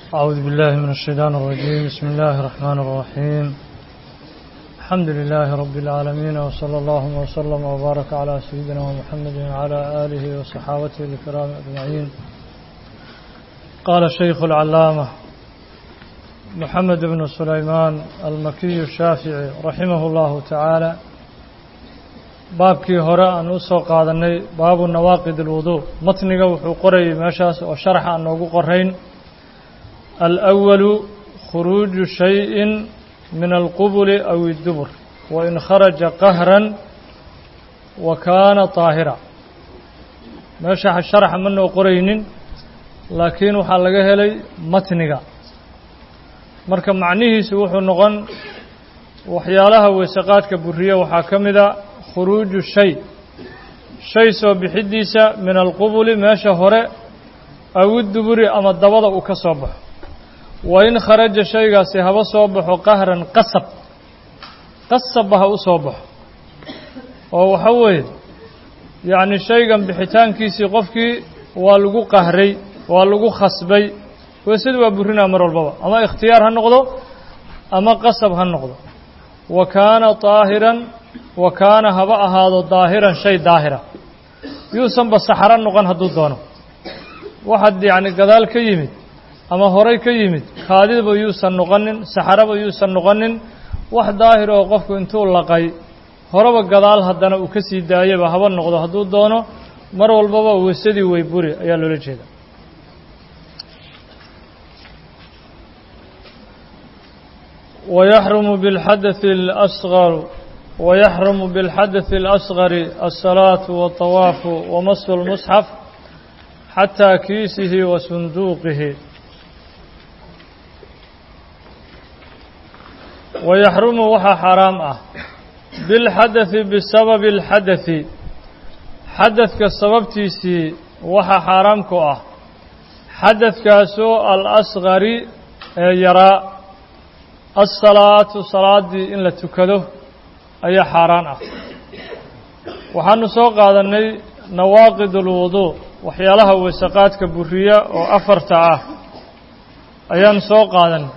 أعوذ بالله من الشيطان الرجيم بسم الله الرحمن الرحيم الحمد لله رب العالمين وصلى الله وسلم وبارك على سيدنا محمد وعلى آله وصحابته الكرام أجمعين قال الشيخ العلامة محمد بن سليمان المكي الشافعي رحمه الله تعالى baabkii hore aan u soo qaadanay baabu nawaaqid alwuduu matniga wuxuu qorayay meeshaas oo sharax aan noogu qorayn alأwalu khuruuju shayin min alqubuli aw اdubur wain kharaja qahran wa kaana طaahira meesha sharaxa ma noo qoraynin laakiin waxaa laga helay matniga marka macnihiisu wuxuu noqon waxyaalaha weysaqaadka buriya waxaa ka mida khuruuju shay shay soo bixidiisa min alqubuli meesha hore aw iduburi ama dabada uu ka soo baxo wa in kharaja shaygaasi haba soo baxo qahran qasab qasabba ha u soo baxo oo waxa weeye yacni shaygan bixitaankiisii qofkii waa lagu qahray waa lagu khasbay weysadu waa burinaa mar walbaba ama ikhtiyaar ha noqdo ama qasab ha noqdo wa kaana طaahiran wa kaana haba ahaado daahiran shay daahira yuusanba saxaro noqon hadduu doono waxaad yacni gadaal ka yimid ama horay ka yimid kaadidaba yuusan noqonin saxaraba yuusan noqonin wax daahir oo qofku intuu laqay horeba gadaal haddana uu ka sii daayaba haba noqdo hadduu doono mar walbaba weysadii way buri ayaa loola jeeda ويحرم بالحدث الأصغر ويحرم بالحدث الأصغر الصلاة والطواف ومس المصحف حتى كيسه وصندوقه ويحرم وحا حرام أه بالحدث بسبب الحدث حدث كالسبب تيسي وحا حرامك أه حدث كاسو الأصغر يرى الصلاة صلاة إن لا تكده ayaa xaaraan ah waxaanu soo qaadanay nawaaqid ulwuduu waxyaalaha weysaqaadka buriya oo afarta ah ayaanu soo qaadanay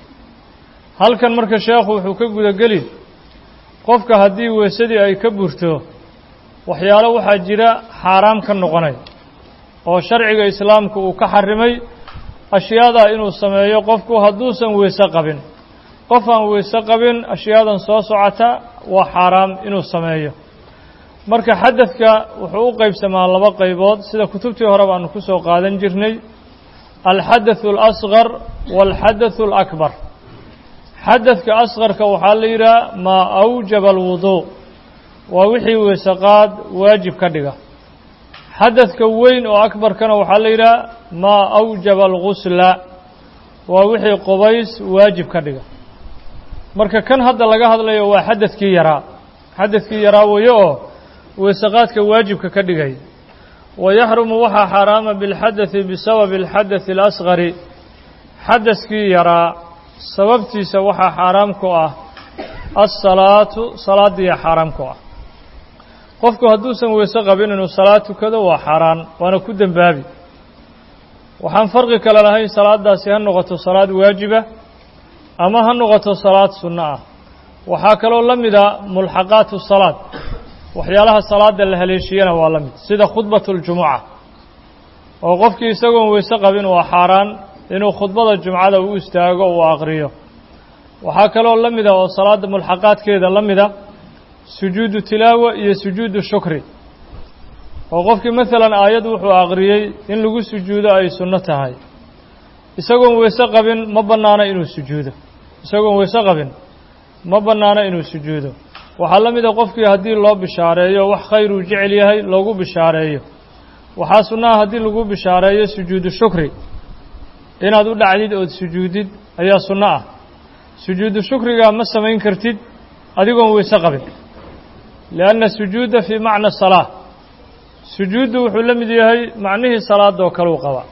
halkan marka sheekhu wuxuu ka gudageli qofka haddii weysadii ay ka burto waxyaalo waxaa jira xaaraam ka noqonay oo sharciga islaamku uu ka xarimay ashyaadaa inuu sameeyo qofku hadduusan weyse qabin qof aan weyse qabin ashyaadan soo socota waa xaaraam inuu sameeyo marka xadadka wuxuu u qaybsamaa laba qaybood sida kutubtii hore baanu ku soo qaadan jirnay alxadathu alasgar waalxadathu alakbar xadadka asqarka waxaa la yidhaha maa awjaba alwuduu waa wixii weysaqaad waajib ka dhiga xadadka weyn oo akbarkana waxaa la yidhaha maa awjaba algusla waa wixii qubays waajib ka dhiga marka kan hadda laga hadlayo waa xadadkii yaraa xadadkii yaraa weeye oo weysaqaadka waajibka ka dhigay wa yaxrumu waxaa xaaraama bilxadadi bisababi alxadadi alasgari xadadkii yaraa sababtiisa waxaa xaaraam ku ah alsalaatu salaadiiya xaaraam ku ah qofku hadduusan weyse qabin inuu salaad tukado waa xaaraan waana ku dembaabi waxaan farqi kale lahayn salaadaasi ha noqoto salaad waajiba ama ha noqoto salaad sunno ah waxaa kaloo la mida mulxaqaatu salaad waxyaalaha salaada la haleeshiyana waa la mid sida khudbatu ljumuca oo qofkii isagoon weyse qabin waa xaaraan inuu khudbada jumcada u istaago uu aqriyo waxaa kaloo la mida oo salaada mulxaqaadkeeda la mida sujuudu tilaawa iyo sujuudu shukri oo qofkii maalan aayad wuxuu aqriyey in lagu sujuudo ay sunno tahay isagoon weyse qabin ma bannaano inuu sujuudo isagoon weyse qabin ma bannaano inuu sujuudo waxaa la mida qofkii haddii loo bishaareeyo wax khayr uu jecel yahay loogu bishaareeyo waxaa sunnaha haddii lagu bishaareeyo sujuudu shukri inaad u dhacdid ood sujuudid ayaa sunno ah sujuudu shukrigaa ma samayn kartid adigoon weyse qabin lianna sujuuda fii macna salaa sujuuddu wuxuu la mid yahay macnihii salaadoo kaleu qaba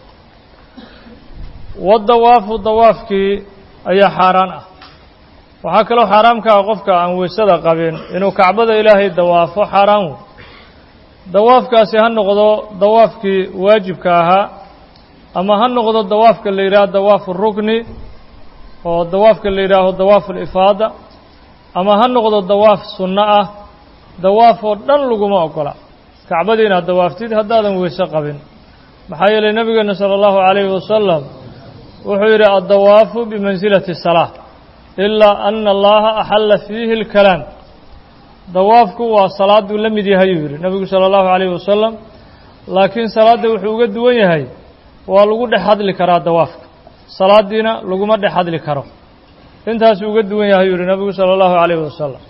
wadawaafu dawaafkii ayaa xaaraan ah waxaa kaloo xaaraamka ah qofka aan weysada qabin inuu kacbada ilaahay dawaafo xaaraan wey dawaafkaasi ha noqdo dawaafkii waajibka ahaa ama ha noqdo dawaafka la yidhaaho dawaafu rukni oo dawaafka la yidhaaho dawaafu lifaada ama ha noqdo dawaaf sunno ah dawaaf oo dhan laguma ogola kacbadii inaad dawaaftid haddaadan weyse qabin maxaa yeelay nebigeena sala allahu calayhi wasalam wuxuu yidhi addawaafu bimansilati salaa ilaa ana allaha axalla fiihi اlkalaam dawaafku waa salaaduu la mid yahay yuu yidhi nebigu sala allahu calayhi wasalam laakiin salaadda wuxuu uga duwan yahay waa lagu dhex hadli karaa dawaafka salaadiina laguma dhex hadli karo intaasuu uga duwan yahay yuu yihi nebigu sala allahu calayhi wasalam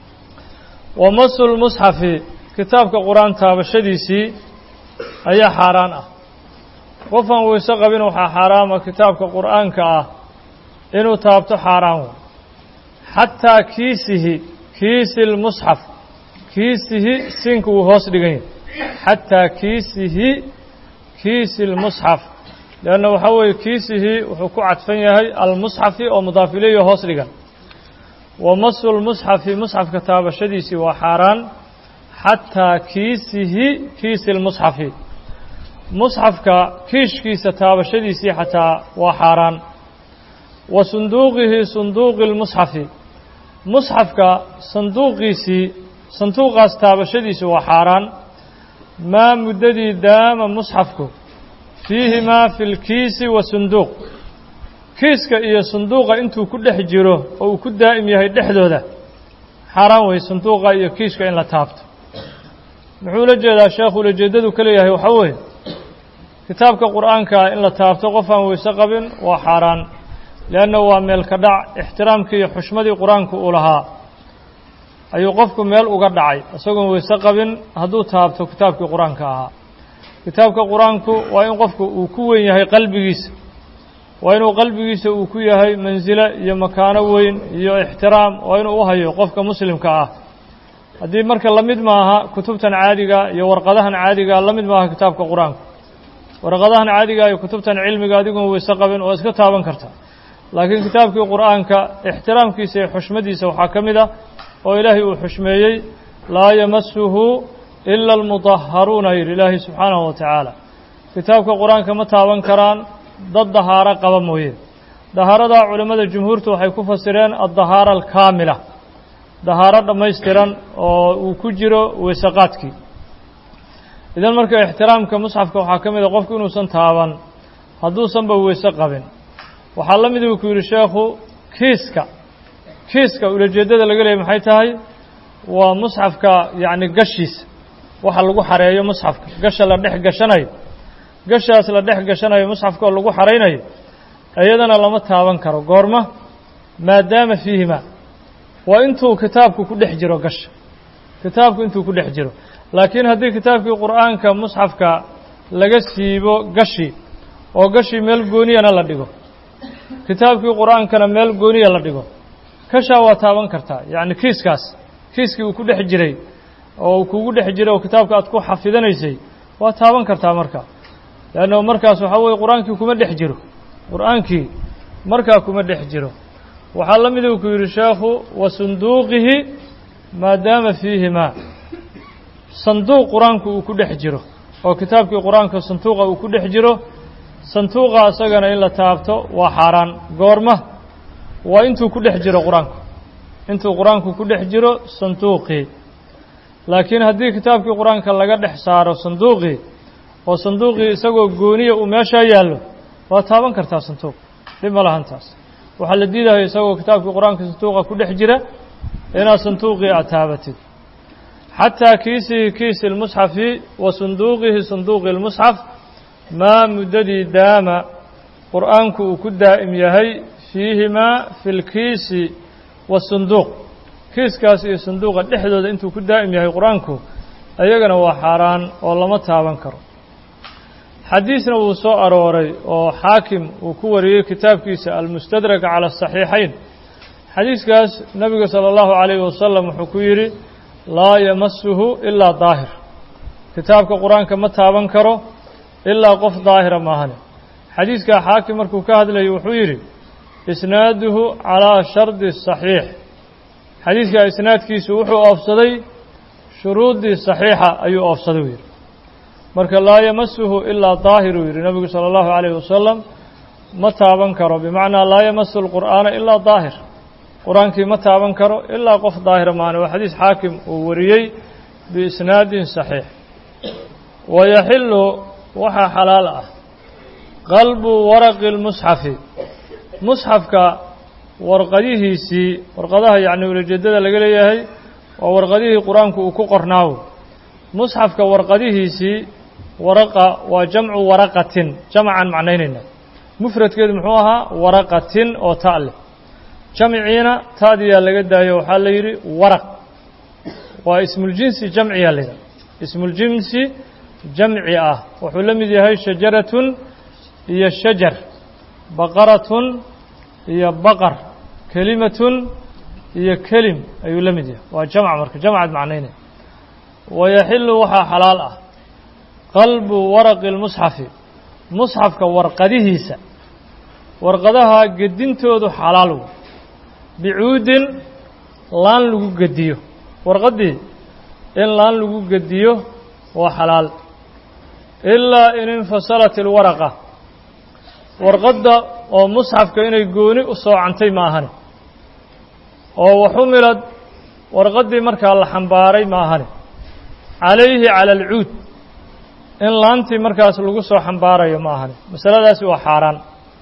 wa masu lmusxafi kitaabka qur-aan taabashadiisii ayaa xaaraan ah qofaan weyse qabin waxaa xaaraama kitaabka qur'aanka ah inuu taabto xaaraan wey xataa kiisihi kiisi lmusxaf kiisihi siinka wuu hoos dhigan yahay xataa kiisihi kiisi lmusxaf leanna waxaa weeye kiisihi wuxuu ku cadfan yahay almusxafi oo mudaaf ilayhi hoos dhigan wa masu lmusxafi musxafka taabashadiisii waa xaaraan xataa kiisihi kiisi lmusxafi musxafka kiishkiisa taabashadiisii xataa waa xaaraan wa sunduuqihi sunduuqi lmusxafi musxafka sanduuqiisii sanduuqaas taabashadiisi waa xaaraan maa muddadii daama musxafku fiihimaa fi lkiisi wa sunduuq kiiska iyo sunduuqa intuu ku dhex jiro oo uu ku daa'im yahay dhexdooda xaaraan wey sanduuqa iyo kiiska in la taabto muxuu la jeedaa sheekhu ulajeeddadu ka leeyahay waxaa weeye kitaabka qur'aankaa in la taabto qof aan weyse qabin waa xaaraan leanna waa meel ka dhac ixtiraamkii iyo xushmadii qur-aanku uu lahaa ayuu qofku meel uga dhacay isagoon weyse qabin hadduu taabto kitaabkii qur-aanka ahaa kitaabka qur-aanku waa in qofku uu ku weyn yahay qalbigiisa waa inuu qalbigiisa uu ku yahay mansilo iyo makaano weyn iyo ixtiraam waa inuu u hayo qofka muslimka ah haddii marka la mid maaha kutubtan caadiga iyo warqadahan caadiga la mid maaha kitaabka qur-aanku warqadahan caadiga iyo kutubtan cilmiga adigoon weyse qabin oo iska taaban karta laakiin kitaabkii qur'aanka ixtiraamkiisa iyo xushmadiisa waxaa ka mid ah oo ilaahay uu xushmeeyey laa yamasuhu ila almudahharuuna yidhi ilaahay subxaanahu wa tacaala kitaabka qur-aanka ma taaban karaan dad dahaaro qaba mooye dahaaradaa culimmada jumhuurtu waxay ku fasireen addahaara alkaamila dahaaro dhammaystiran oo uu ku jiro weysaqaadkii idan marka ixtiraamka musxafka waxaa ka mid a qofku inuusan taaban hadduusanba weyse qabin waxaa la mid uu ku yidhi sheekhu kiiska kiiska ulajeeddada laga leeyay maxay tahay waa musxafka yacni gashiisa waxa lagu xareeyo musxafka gasha la dhex gashanayo gashaas la dhex gashanayo musxafka oo lagu xaraynayo iyadana lama taaban karo goorma maadaama fiihima waa intuu kitaabku ku dhex jiro gasha kitaabku intuu ku dhex jiro laakiin haddii kitaabkii qur'aanka musxafka laga siibo gashi oo gashii meel gooniyana la dhigo kitaabkii qur'aankana meel gooniya la dhigo kashaa waa taaban kartaa yacni kiiskaas kiiskii uu ku dhex jiray oo uu kugu dhex jiray oo kitaabka aad ku xafidanaysay waa taaban kartaa marka leanno markaas waxaa weye qur-aankii kuma dhex jiro qur-aankii markaa kuma dhex jiro waxaa la mid uu ku yidhi sheekhu wa sunduuqihi maadaama fiihimaa sanduuq qur-aanku uu ku dhex jiro oo kitaabkii qur-aanka sanduuqa uu ku dhex jiro sanduuqa isagana in la taabto waa xaaraan goorma waa intuu ku dhex jiro qur-aanku intuu qur-aanku ku dhex jiro sanduuqii laakiin haddii kitaabkii qur-aanka laga dhex saaro sanduuqii oo sanduuqii isagoo gooniya uu meeshaa yaallo waa taaban kartaa sanduuq dhib ma lahan taas waxaa la diidaya isagoo kitaabkii qur-aanka sanduuqa ku dhex jira inaad sanduuqii aad taabatid xataa kiisihi kiisi lmusxafi wa sunduuqihi sunduuqi lmusxaf maa muddadii daama qur'aanku uu ku daa'im yahay fiihimaa fi lkiisi wasunduuq kiiskaas iyo sunduuqa dhexdooda intuu ku daa'im yahay qur-aanku ayagana waa xaaraan oo lama taaban karo xadiisna wuu soo arooray oo xaakim uu ku wariyey kitaabkiisa almustadraka cala asaxiixayn xadiiskaas nebiga sala allahu calayhi wasalam wuxuu ku yidhi laa yamasuhu ilaa daahir kitaabka qur-aanka ma taaban karo ilaa qof daahira maahane xadiiskaa xaakim markuu ka hadlayay wuxuu yidhi isnaaduhu calaa shardi saxiix xadiiskaa isnaadkiisu wuxuu oofsaday shuruuddii saxiixa ayuu oofsaday u yidhi marka laa yamasuhu ilaa daahiruu yidhi nebigu sala allahu calayhi wasalam ma taaban karo bimacnaa laa yamasu lqur'aana ilaa daahir qur-aankii ma taaban karo ilaa qof daahira maane waa xadiis xaakim uu wariyey biisnaadin saxiix wayaxillu waxaa xalaal ah qalbu waraqi lmusxafi musxafka warqadihiisii warqadaha yacni ulajeedada laga leeyahay waa warqadihii qur-aanku uu ku qornaawo musxafka warqadihiisii waraqa waa jamcu waraqatin jamcan macnaynayna mufradkeedu muxuu ahaa waraqatin oo ta' leh jamciina ta'diyaa laga daayo waxaa la yidhi waraq waa ismuljinsi jamciyaa la yidhaha ismuljinsi jamci ah wuxuu la mid yahay shajaratun iyo shajar baqaratun iyo baqar kelimatun iyo kelim ayuu la mid yahay waa jamc marka jamcaad macnaynaya wayaxillu waxaa xalaal ah qalbu waraqi lmusxafi musxafka warqadihiisa warqadaha gedintoodu xalaal wey bicuudin laan lagu gediyo warqaddii in laan lagu gediyo waa xalaal ilaa in infasalat ilwaraqa warqadda oo musxafka inay gooni u soocantay ma ahane oo waxumilad warqaddii markaa la xambaaray ma ahane calayhi cala alcuud in laantii markaas lagu soo xambaarayo ma ahane masaladaasi waa xaaraan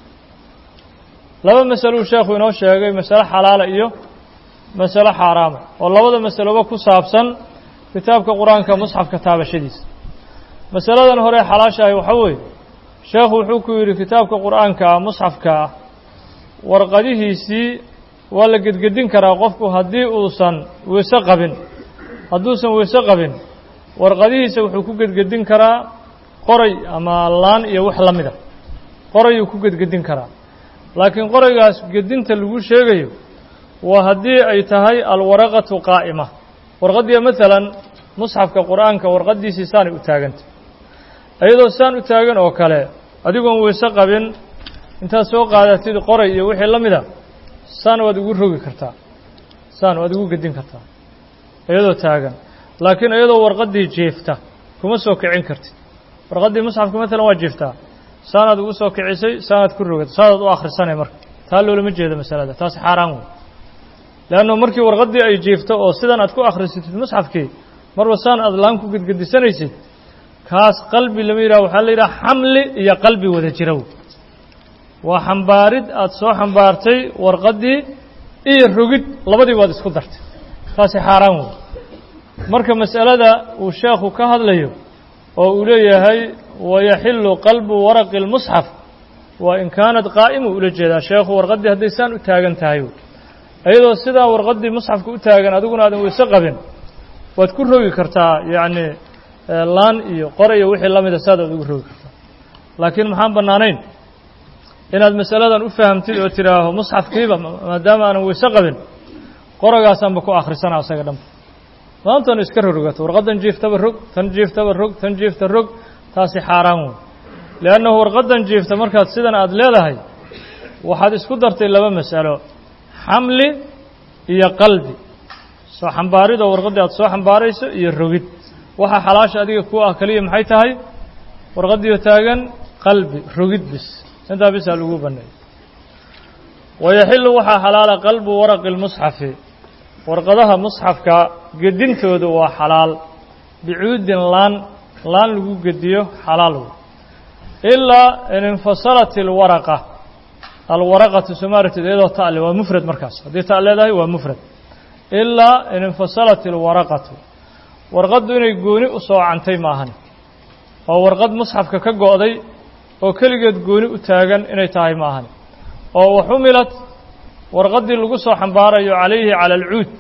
laba masaluu sheekhu inoo sheegay masale xalaala iyo masalo xaaraama oo labada masaloba ku saabsan kitaabka qur-aanka musxafka taabashadiisa masaladan hore xalaashahay waxaa weeye sheekhu wuxuu ku yidhi kitaabka qur-aanka ah musxafka ah warqadihiisii waa la gedgedin karaa qofku haddii uusan weyse qabin hadduusan weyse qabin warqadihiisa wuxuu ku gedgedin karaa qoray ama laan iyo wax la mida qorayuu ku gedgedin karaa laakiin qoraygaas gedinta lagu sheegayo waa haddii ay tahay alwaraqatu qaa'ima warqaddiya maalan musxafka qur-aanka warqaddiisii saanay u taagantay iyadoo saan u taagan oo kale adigoon weyse qabin intaad soo qaadatid qoray iyo wixii la mida saan waad ugu rogi kartaa saan waad ugu gedin kartaa iyadoo taagan laakiin iyadoo warqaddii jiifta kuma soo kicin kartid warqaddii musxafka maalan waa jiiftaa saanaad ugu soo kicisay saanaad ku rogata saanaad u akhrisanay marka taa loolama jeedo masalada taasi xaaraan wey leanno markii warqaddii ay jiifto oo sidan aad ku akhrisatid musxafkii marba saan aad laan ku gedgedisanaysid kaas qalbi lama yidhaha waxaa la yidhaha xamli iyo qalbi wada jirow waa xambaarid aad soo xambaartay warqaddii iyo rogid labadii waad isku dartay taasi xaaraan wey marka mas'alada uu sheekhu ka hadlayo oo uu leeyahay wayaxillu qalbu waraqi اlmusxaf waa in kaanad qaa'imu ula jeedaa sheekhu warqaddii hadday saan u taagan tahay iyadoo sidaa warqaddii musxafka u taagan adiguna aadan weyse qabin waad ku rogi kartaa yacni laan iyo qor iyo wixii la mida saad aad ugu rogi kartaa laakiin maxaan bannaanayn inaad masaladan u fahamtid oo tidhaaho musxafkiiba maadaama aanan weyse qabin qoragaasaanba ku akhrisana asaga dhanba maantanu iska rorogato warqaddan jiiftaba rog tan jiiftaba rog tan jiifta rog taasi xaaraan wey liannahu warqaddan jiifta markaad sidan aada leedahay waxaad isku dartay laba mas'alo xamli iyo qalbi soo xambaaridoo warqaddii aad soo xambaarayso iyo rogid waxaa xalaasha adiga ku ah keliya maxay tahay warqaddiio taagan qalbi rogid bis intaa bisaa lagu baneeyay wayaxillu waxaa xalaala qalbu waraqi lmusxafi warqadaha musxafka gedintoodu waa xalaal bicuudin laan laan lagu gediyo xalaal wey ilaa in infasalat ilwaraqa alwaraqatu somaartid iyadoo ta'le waa mufrad markaas haddii ta' leedahay waa mufrad ilaa in infasalat ilwaraqatu warqaddu inay gooni u soocantay maahan oo warqad musxafka ka go'day oo keligeed gooni u taagan inay tahay maahan oo waxumilad warqaddii lagu soo xambaarayo calayhi cala alcuud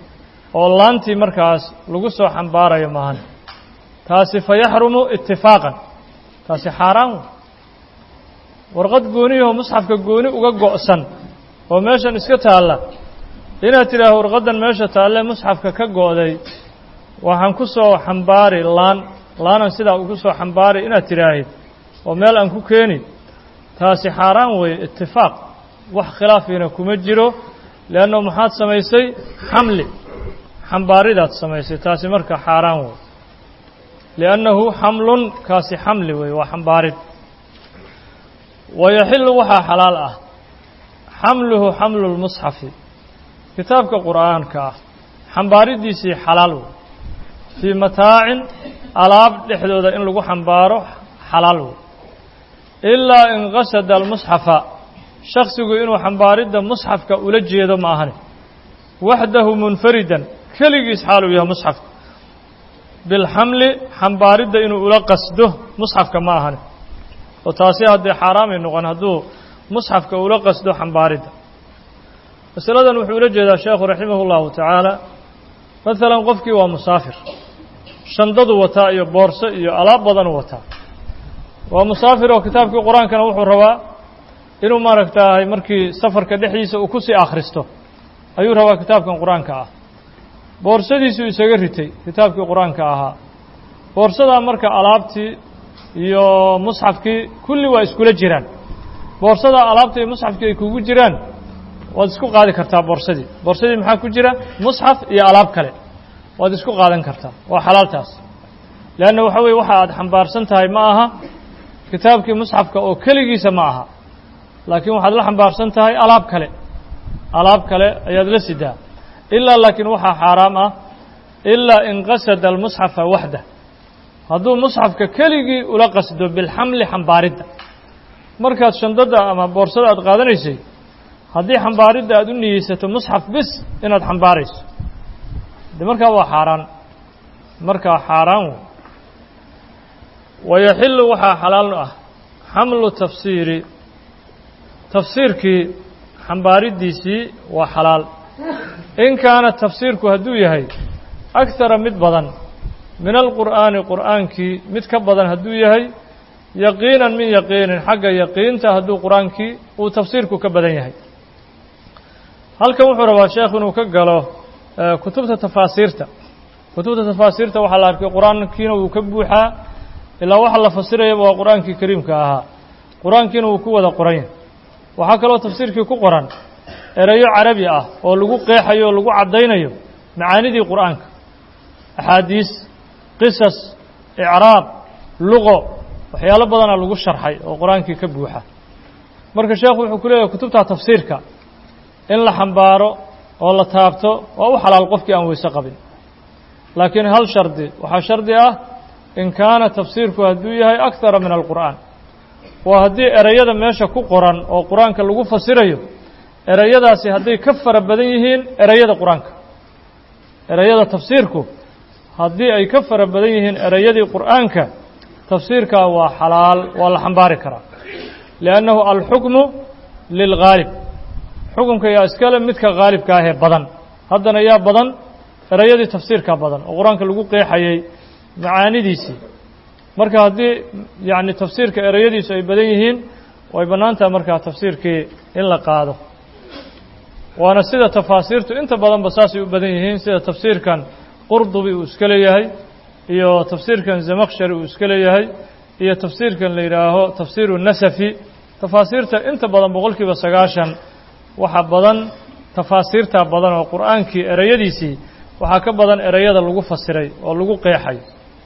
oo laantii markaas lagu soo xambaarayo maahan taasi fa yaxrumu itifaaqan taasi xaaraan wey warqad gooniyahoo musxafka gooni uga go'san oo meeshan iska taalla inaad tidhaaho warqaddan meesha taalle musxafka ka go'day waxaan ku soo xambaari laan laanan sidaa ugu soo xambaari inaad tidhaahid oo meel aan ku keeni taasi xaaraan weeye itifaaq wax khilaafiina kuma jiro leanno maxaad samaysay xamli xambaaridaad samaysay taasi marka xaaraan wey liannahu xamlun kaasi xamli wey waa xambaarid wayaxilu waxaa xalaal ah xamluhu xamlu lmusxafi kitaabka qur'aanka ah xambaaridiisii xalaal wey fii mataacin alaab dhexdooda in lagu xambaaro xalaal wey ilaa in qasada almusxafa shaksigu inuu xambaaridda musxafka ula jeedo ma ahani waxdahu munfaridan keligiis xaaluu yahay musxafka bilxamli xambaaridda inuu ula qasdo musxafka ma ahani oo taasi haddee xaaraamay noqon hadduu musxafka ula qasdo xambaaridda masaladan wuxuu ula jeedaa sheekhu raximah اllahu tacaala maalan qofkii waa musaafir shandadu wataa iyo boorso iyo alaab badanuu wataa waa musaafir oo kitaabkii qur-aankana wuxuu rabaa inuu maaragtaahay markii safarka dhexdiisa uu ku sii akhristo ayuu rabaa kitaabkan qur-aanka ah boorsadiisuu isaga ritay kitaabkii qur-aanka ahaa boorsadaa marka alaabtii iyo musxafkii kulli waa iskula jiraan boorsadaa alaabta iyo musxafkii ay kugu jiraan waad isku qaadi kartaa boorsadii boorsadii maxaa ku jira musxaf iyo alaab kale waad isku qaadan kartaa waa xalaaltaas leanna waxa weye waxa aad xambaarsan tahay ma aha kitaabkii musxafka oo keligiisa ma aha laakiin waxaad la xambaarsan tahay alaab kale alaab kale ayaad la sidaa ilaa laakiin waxaa xaaraam ah ilaa in qasada almusxafa waxda hadduu musxafka keligii ula qasdo bilxamli xambaaridda markaad shandada ama boorsada aad qaadanaysay haddii xambaaridda aad u niyeysato musxaf bis inaad xambaarayso de markaa waa xaaraan markaa xaaraan wey wayaxilu waxaa xalaal ah xamlu tafsiiri tafsiirkii xambaariddiisii waa xalaal in kaana tafsiirku hadduu yahay akhara mid badan min alqur'aani qur'aankii mid ka badan hadduu yahay yaqiinan min yaqiinin xagga yaqiinta hadduu qur-aankii uu tafsiirku ka badan yahay halkan wuxuu rabaa sheekh inuu ka galo kutubta tafaasiirta kutubta tafaasiirta waxaa la arkay qur-aankiina wuu ka buuxaa ilaa waxa la fasirayaba waa qur-aankii kariimka ahaa qur-aankiina wuu ku wada qoran yahay waxaa kaloo tafsiirkii ku qoran erayo carabi ah oo lagu qeexayo o lagu caddaynayo macaanidii qur'aanka axaadiis qisas icraab luqo waxyaalo badanaa lagu sharxay oo qur-aankii ka buuxa marka sheekhu wuxuu ku leeyahay kutubta tafsiirka in la xambaaro oo la taabto waa u xalaal qofkii aan weyse qabin laakiin hal shardi waxaa shardi ah in kaana tafsiirku hadduu yahay akthara min alqur'aan waa haddii ereyada meesha ku qoran oo qur-aanka lagu fasirayo ereyadaasi hadday ka fara badan yihiin ereyada qur-aanka ereyada tafsiirku haddii ay ka fara badan yihiin ereyadii qur'aanka tafsiirkaa waa xalaal waa la xambaari karaa liannahu alxukmu lilghaalib xukunka yaa iskale midka haalibka ahee badan haddana yaa badan ereyadii tafsiirkaa badan oo qur-aanka lagu qeexayay macaanidiisii marka haddii yacni tafsiirka ereyadiisu ay badan yihiin way bannaan tahay markaa tafsiirkii in la qaado waana sida tafaasiirtu inta badanba saasay u badan yihiin sida tafsiirkan qurdubi uu iska leeyahay iyo tafsiirkan zamakshari uu iska leeyahay iyo tafsiirkan la yidhaaho tafsiiru nasafi tafaasiirta inta badan boqolkiiba sagaashan waxa badan tafaasiirtaa badan oo qur'aankii ereyadiisii waxaa ka badan ereyada lagu fasiray oo lagu qeexay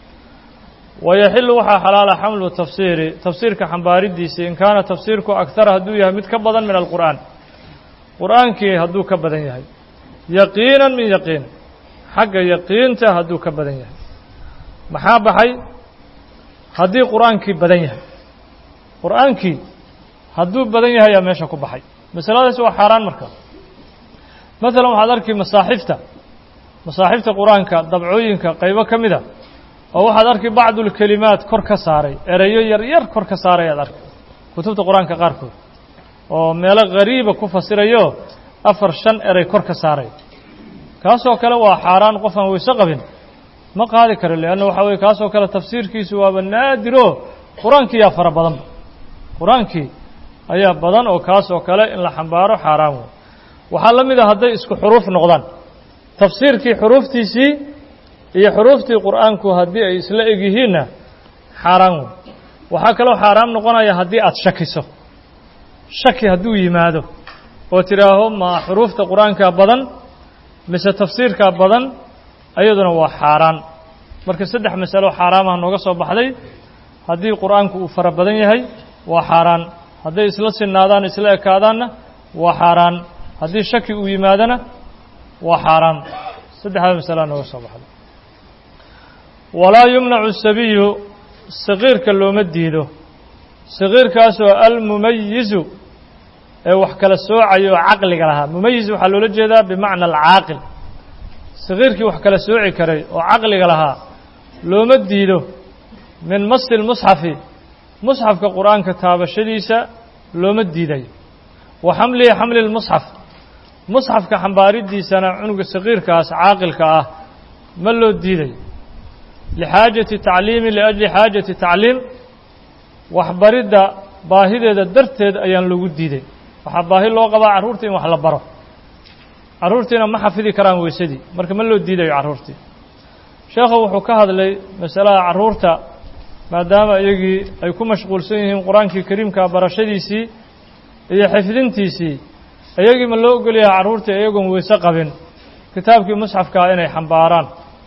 wayaxilu waxaa xalaala xamlu tafsiiri tafsiirka xambaaridiisii in kaana tafsiirku akhara hadduu yahay mid ka badan min alqur'aan qur'aankii hadduu ka badan yahay yaqiinan min yaqiin xagga yaqiinta hadduu ka badan yahay maxaa baxay haddii qur'aankii badan yahay qur'aankii hadduu badan yahay yaa meesha ku baxay masaladaasi waa xaaraan marka maalan waxaad arki masaaxifta masaaxifta qur-aanka dabcooyinka qaybo ka mid a oo waxaad arki bacdulkelimaat kor ka saaray ereyo yar yar kor ka saaray aad arki kutubta qur-aanka qaarkood oo meelo ghariiba ku fasirayo afar shan erey kor ka saaray kaasoo kale waa xaaraan qof aan weyse qabin ma qaadi karo leanna waxa weye kaasoo kale tafsiirkiisu waaba naadiro qur-aankii yaa fara badanba qur-aankii ayaa badan oo kaasoo kale in la xambaaro xaaraan wey waxaa la mid a hadday isku xuruuf noqdaan tafsiirkii xuruuftiisii iyo xuruuftii qur'aanku haddii ay isla eg yihiinna xaaraan wey waxaa kaloo xaaraam noqonaya haddii aada shakiso shaki hadduu yimaado oo tidhaaho ma xuruufta qur-aankaa badan mise tafsiirkaa badan ayaduna waa xaaraan marka saddex masalo xaaraamaha nooga soo baxday haddii qur-aanku uu fara badan yahay waa xaaraan hadday isla sinaadaan isla ekaadaanna waa xaaraan haddii shaki uu yimaadona waa xaaraan saddexdaa masalaa nooga soo baxday walaa yumnacu sabiyu saqiirka looma diido saqiirkaasoo almumayizu ee wax kala soocaya oo caqliga lahaa mumayiz waxaa loola jeedaa bimacna alcaaqil saqiirkii wax kala sooci karay oo caqliga lahaa looma diido min masi lmusxafi musxafka qur-aanka taabashadiisa looma diidayo wa xamlihi xamli lmusxaf musxafka xambaaridiisana cunuga saqiirkaas caaqilka ah ma loo diidayo lixaajati tacliimi liajli xaajati tacliim waxbaridda baahideeda darteed ayaan lagu diiday waxaa baahi loo qabaa carruurta in wax la baro carruurtiina ma xafidi karaan weysadii marka ma loo diidayo carruurtii sheekhu wuxuu ka hadlay masalaha carruurta maadaama iyagii ay ku mashquulsan yihiin qur-aankii kariimka barashadiisii iyo xifdintiisii iyagii ma loo ogol yahay carruurtii iyagoon weyse qabin kitaabkii musxafkaa inay xambaaraan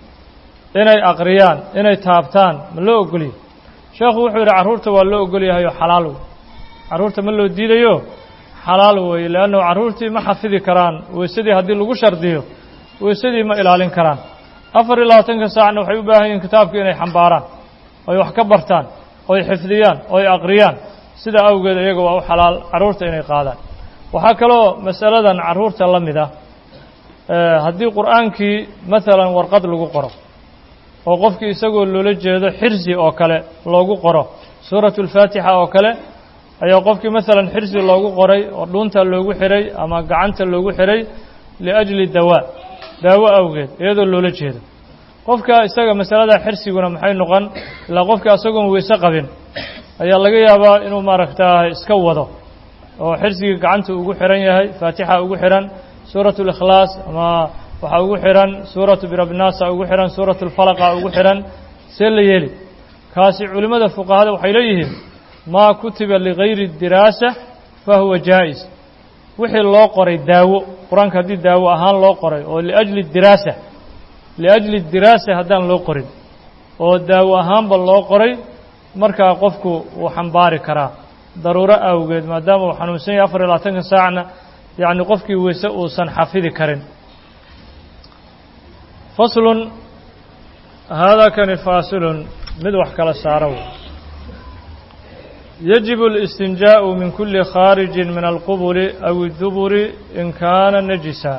inay aqriyaan inay taabtaan ma loo ogolyahay sheekhu wuxuu yidhi carruurta waa loo ogol yahay oo xalaal wey carruurta ma loo diidayo xalaal weeye leannu carruurtii ma xafidi karaan weysadii haddii lagu shardiyo weysadii ma ilaalin karaan afar iyo labaatanka saacna waxay u baahan yihiin kitaabka inay xambaaraan oy wax ka bartaan oy xifdiyaan oy aqriyaan sidaa awgeed iyaga waa u xalaal carruurta inay qaadaan waxaa kaloo masaladan carruurta la mid ah haddii qur'aankii maalan warqad lagu qoro oo qofkii isagoo loola jeedo xirsi oo kale loogu qoro suuratu alfaatixa oo kale ayaa qofkii maalan xirsi loogu qoray oo dhuunta loogu xiray ama gacanta loogu xiray liajli dawaa daawo awgeed iyadoo loola jeedo qofka isaga masalada xirsiguna maxay noqon ilaa qofka isagoon weyse qabin ayaa laga yaabaa inuu maaragtaa iska wado oo xirsigii gacanta ugu xihan yahay faatixa ugu xihan suuratu اlikhlaas ama waxaa ugu xihan suuratu birabnaasa ugu xihan suuratu اlfalaqa ugu xihan see la yeeli kaasi culimmada fuqahada waxay leeyihiin maa kutiba ligayri diraasa fahuwa jaa'is wixii loo qoray daawo qur-aanka haddii daawo ahaan loo qoray oo liajli diraasa liajli diraasa haddaan loo qorin oo daawo ahaanba loo qoray markaa qofku wuu xambaari karaa daruuro awgeed maadaama uu xanuunsan yahay afar iyo labaatanka saacna yacni qofkii weyse uusan xafidi karin faslun haadaa kani faasilun mid wax kala saaro wey يجب الاستنجاء من كل خارج من القبل أو الدبر إن كان نجسا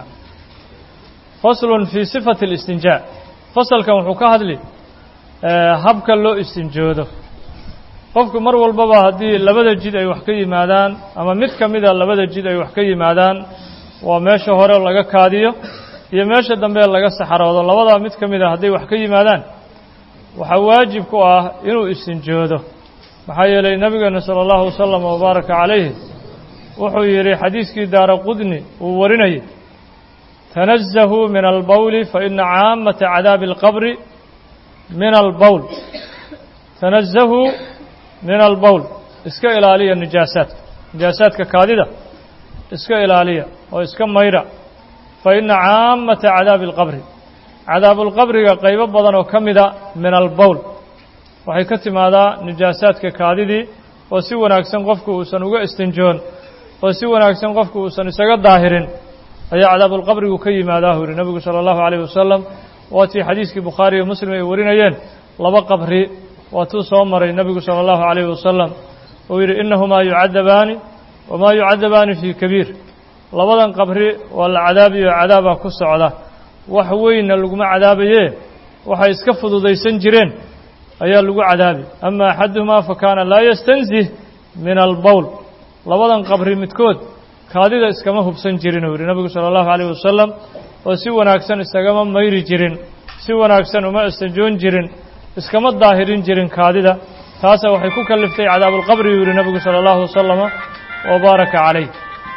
فصل في صفة الاستنجاء فصل كان وحكا هدلي هبكا لو استنجوده qofku mar walbaba haddii labada jid ay wax ka yimaadaan ama mid ka mida labada jid ay wax ka yimaadaan waa meesha hore laga kaadiyo iyo meesha dambe laga saxaroodo labadaa mid ka mida hadday wax ka yimaadaan waxaa waajib ku ah inuu istinjoodo maxaa yeelay nebigeena sala allahu wasalam wabaaraka calayhi wuxuu yidhi xadiiskii daara qudni uu warinayay tanazahuu min albowli fa ina caamata cadaabi alqabri min albowl tanazahuu min albowl iska ilaaliya nijaasaadka nijaasaadka kaadida iska ilaaliya oo iska mayra fa ina caamata cadaabi alqabri cadaabulqabriga qaybo badan oo ka mida min albowl waxay ka timaadaa nijaasaadka kaadidii oo si wanaagsan qofku uusan uga istinjoon oo si wanaagsan qofku uusan isaga daahirin ayaa cadaabulqabrigu ka yimaadaa hu yihi nebigu sala allahu calayh wasalam waatii xadiiskii bukhaari iyo muslim ay warinayeen laba qabri waatuu soo maray nebigu sala allahu calayhi wasalam uu yidhi innahumaa yucadabaani wamaa yucadabaani fii kabiir labadan qabri waa la cadaabiyo cadaabaa ku socda wax weynna laguma cadaabayee waxay iska fududaysan jireen ayaa lagu cadaabi ama axaduhumaa fa kaana laa yastanzih min albowl labadan qabri midkood kaadida iskama hubsan jirin uu yidhi nebigu sala allahu calayh wasalam oo si wanaagsan isagama mayri jirin si wanaagsan uma istanjoon jirin iskama daahirin jirin kaadida taasa waxay ku kaliftay cadaabulqabri uu yidhi nebigu sala allahu wasalama wabaaraka calayh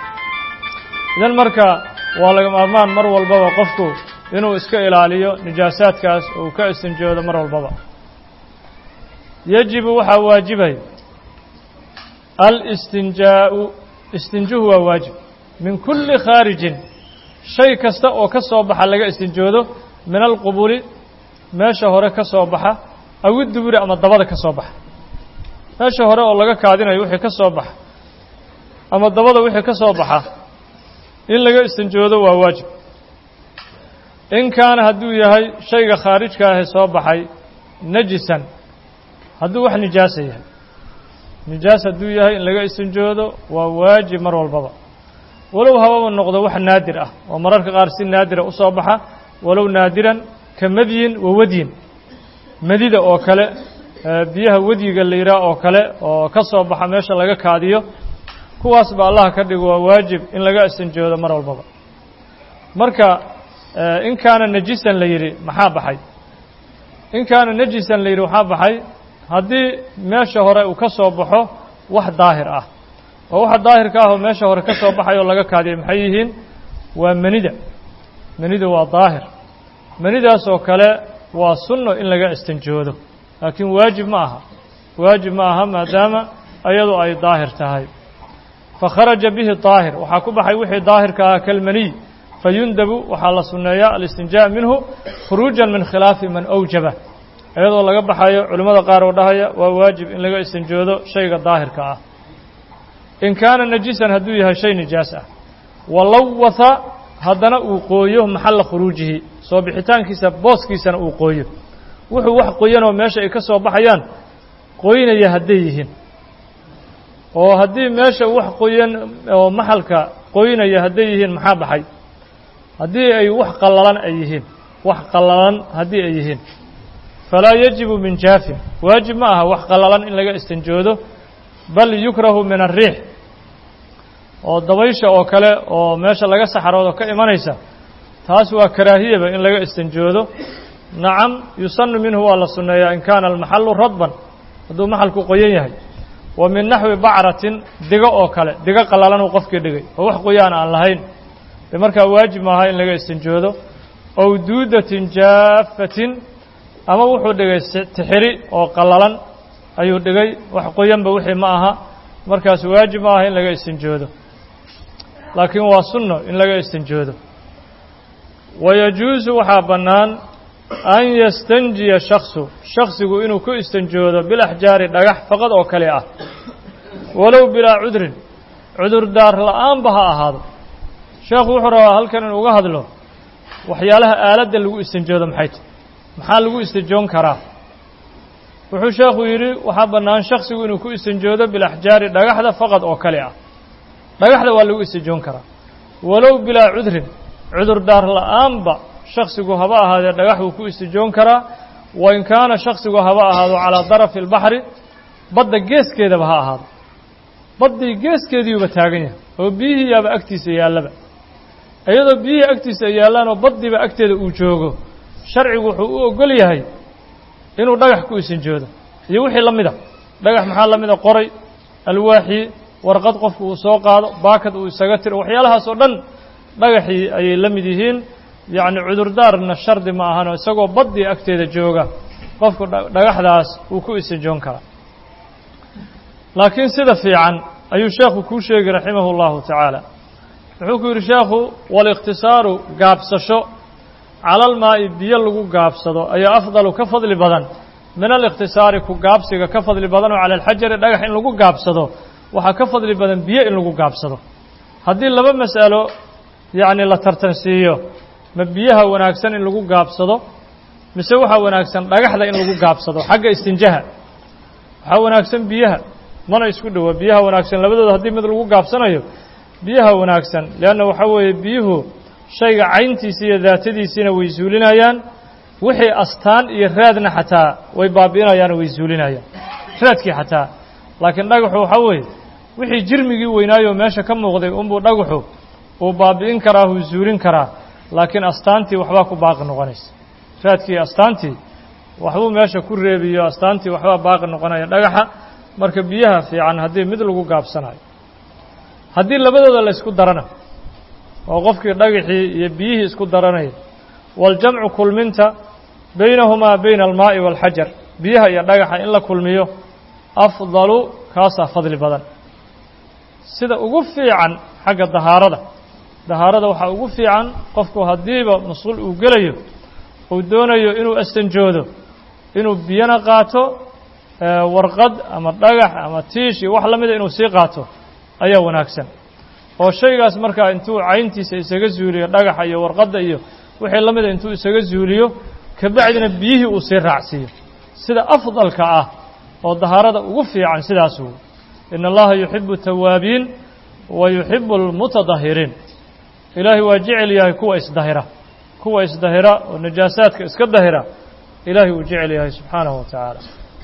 idan marka waa laga maarmaan mar walbaba qofku inuu iska ilaaliyo nijaasaadkaas uu ka istinjoodo mar walbaba yajibu waxaa waajibay alistinjaau istinjuhu waa waajib min kulli khaarijin shay kasta oo ka soo baxa laga istinjoodo min alqubuli meesha hore ka soo baxa awi duburi ama dabada ka soo baxa meesha hore oo laga kaadinayo wixii ka soo baxa ama dabada wixii ka soo baxa in laga istinjoodo waa waajib in kaana hadduu yahay shayga khaarijka ahe soo baxay najisan hadduu wax nijaasa yahay nijaas hadduu yahay in laga istinjoodo waa waajib mar walbaba walow hababa noqdo wax naadir ah oo mararka qaar si naadira u soo baxa walow naadiran ka madyin wa wadyin madida oo kale biyaha wadyiga la yidhaah oo kale oo ka soo baxa meesha laga kaadiyo kuwaas ba allah ka dhigo waa waajib in laga istinjoodo mar walbaba marka in kaana najisan la yidhi maxaa baxay in kaana najisan la yidhi waxaa baxay haddii meesha hore uu ka soo baxo wax daahir ah oo waxa daahirka ah oo meesha hore ka soo baxay oo laga kaadiyay maxay yihiin waa manida manida waa daahir manidaas oo kale waa sunno in laga istinjoodo laakiin waajib ma aha waajib ma aha maadaama ayadu ay daahir tahay fakharaja bihi daahir waxaa ku baxay wixii daahirka ahaa kalmaniy fayundabu waxaa la sunneeyaa alistinjaa minhu khuruujan min khilaafi man awjaba iyadoo laga baxayo culimmada qaar oo dhahaya waa waajib in laga istinjoodo shayga daahirka ah in kaana najisan hadduu yahay shay nijaas ah walawatha haddana uu qooyo maxalla khuruujihi soo bixitaankiisa booskiisana uu qooyo wuxuu wax qoyanoo meesha ay ka soo baxayaan qoynaya hadday yihiin oo haddii meesha wax qoyan oo maxalka qoynaya hadday yihiin maxaa baxay haddii ay wax qallalan ay yihiin wax qallalan haddii ay yihiin falaa yajibu min jaafin waajib ma aha wax qallalan in laga istinjoodo bal yukrahu min arriix oo dabaysha oo kale oo meesha laga saxaroodo ka imanaysa taas waa karaahiyaba in laga istinjoodo nacam yusanu minhu waa la sunneeyaa in kaana almaxallu radban hadduu maxalku qoyan yahay wa min naxwi bacratin digo oo kale digo qallalan uu qofkii dhigay oo wax qoyaan aan lahayn dee markaa waajib maaha in laga istinjoodo ow duudatin jaafatin ama wuxuu dhigay tixiri oo qallalan ayuu dhigay wax qoyanba wixii ma aha markaas waajib ma aha in laga istinjoodo laakiin waa sunno in laga istinjoodo wayajuusu waxaa bannaan an yastanjiya shaksu shaksigu inuu ku istanjoodo bilaxjaari dhagax faqad oo kale ah walow bilaa cudrin cudurdaar la'aanba ha ahaado sheekhu wuxuu rabaa halkan inuu uga hadlo waxyaalaha aaladda lagu istanjoodo maxay tahy maxaa lagu istanjoon karaa wuxuu sheekhu yidhi waxaa bannaan shaksigu inuu ku istanjoodo bilaxjaari dhagaxda faqad oo kale ah dhagaxda waa lagu istanjoon karaa walow bilaa cudrin cudurdaar la'aanba shaksigu haba ahaadee dhagax wuu ku istijoon karaa wa in kaana shaksigu haba ahaado calaa darafi albaxri badda geeskeedaba ha ahaado baddii geeskeediiuba taagan yahay oo biyihii yaaba agtiisa yaallaba iyadoo biyihii agtiisa ay yaallaan oo baddiiba agteeda uu joogo sharcigu wuxuu u ogol yahay inuu dhagax ku isinjoodo iyo wixii la mida dhagax maxaa la mida qoray alwaaxii warqad qofku uu soo qaado baakad uu isaga tiro waxyaalahaas oo dhan dhagaxii ayay la mid yihiin yacni cudurdaarna shardi ma ahano isagoo baddii agteeda jooga qofku dhagaxdaas uu ku isinjoon karaa laakiin sida fiican ayuu sheekhu kuu sheegi raximahu اllahu tacaala wuxuu ku yidhi sheekhu walikhtisaaru gaabsasho cala almaa'i biyo lagu gaabsado ayaa afdalu ka fadli badan min alikhtisaari ku gaabsiga ka fadli badan oo cala alxajari dhagax in lagu gaabsado waxaa ka fadli badan biyo in lagu gaabsado haddii laba mas'alo yacni la tartansiiyo ma biyaha wanaagsan in lagu gaabsado mise waxaa wanaagsan dhagaxda in lagu gaabsado xagga istinjaha waxaa wanaagsan biyaha mana isku dhowa biyaha wanaagsan labadooda haddii mid lagu gaabsanayo biyaha wanaagsan leanna waxaa weeye biyuhu shayga cayntiisa iyo daatadiisiina way zuulinayaan wixii astaan iyo raadna xataa way baabi'inayaan way zuulinayaan raadkii xataa laakiin dhagaxu waxaa weeye wixii jirmigii weynaayoo meesha ka muuqday unbuu dhagaxu uu baabi'in karaa uu zuulin karaa laakiin astaantii waxbaa ku baaqi noqonaysa raadkii astaantii waxbuu meesha ku reebiyo astaantii waxbaa baaqi noqonaya dhagaxa marka biyaha fiican haddii mid lagu gaabsanayo haddii labadooda la ysku darana oo qofkii dhagaxii iyo biyihii isku daranaya waaljamcu kulminta baynahumaa bayna almaa'i waalxajar biyaha iyo dhagaxa in la kulmiyo afdalu kaasaa fadli badan sida ugu fiican xagga dahaarada dahaarada waxaa ugu fiican qofku haddiiba mas-uul uu gelayo uu doonayo inuu astanjoodo inuu biyana qaato warqad ama dhagax ama tiish iyo wax la mida inuu sii qaato ayaa wanaagsan oo shaygaas markaa intuu cayntiisa isaga zuuliyo dhagaxa iyo warqadda iyo wixii la mida intuu isaga zuuliyo kabacdina biyihii uu sii raacsiiyo sida afdalka ah oo dahaarada ugu fiican sidaas wey ina allaha yuxibu tawaabiin wa yuxibu almutadahiriin ilaahay waa jecel yahay kuwa isdahira kuwa isdahira oo najaasaadka iska dahira ilaahay uu jecel yahay subxaanahu wa tacaala